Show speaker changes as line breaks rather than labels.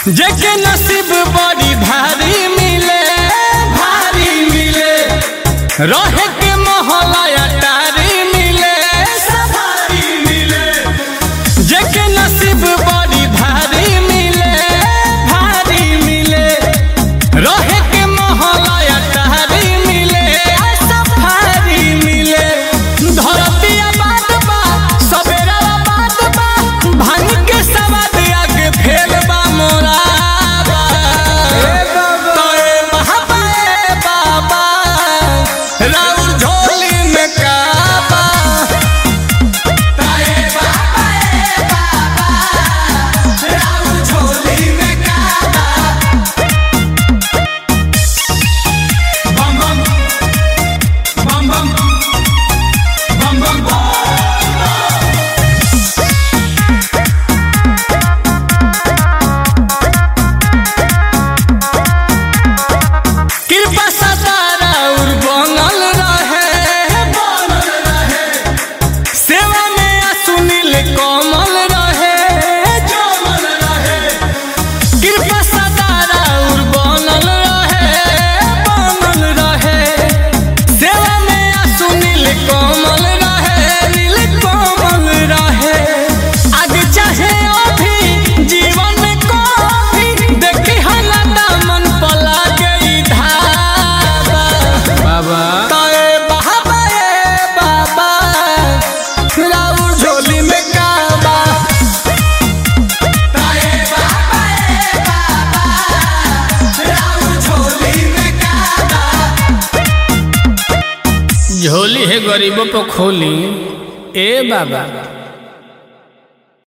जेके नसीब बड़ी भारी मिले भारी मिले रहे के मोहला अटारी मिले सवारी मिले जेके नसीब बड़ी भारी मिले भारी मिले रहे के मोहला अटारी मिले सफारी मिले धरती आबाद बा सवेरा आबाद बा भांग के सवाद आगे फेल बा मोरा बा तोए बाबा ए बाबा राउर झोली में काबा तोए बाबा ए बाबा राउर झोली में काबा बम बम बम बम बम बम बम कृपा सतारा उर बनल रहे बनल रहे सेवा में आ सुनील कोमल रहे जमल रहे कृपा सतारा उर बनल रहे बनल रहे सेवा में आ सुनील कोमल रहे नील कोमल रहे आगे चाहे अभी जीवन को भी देखी हला मन पला गई धारा
बाबा
ताए बाबा ए बाबा राउर झोली में काबा ताए बाबा ए बाबा राउर झोली में काबा
झोली है गरीबों को खोली ए बाबा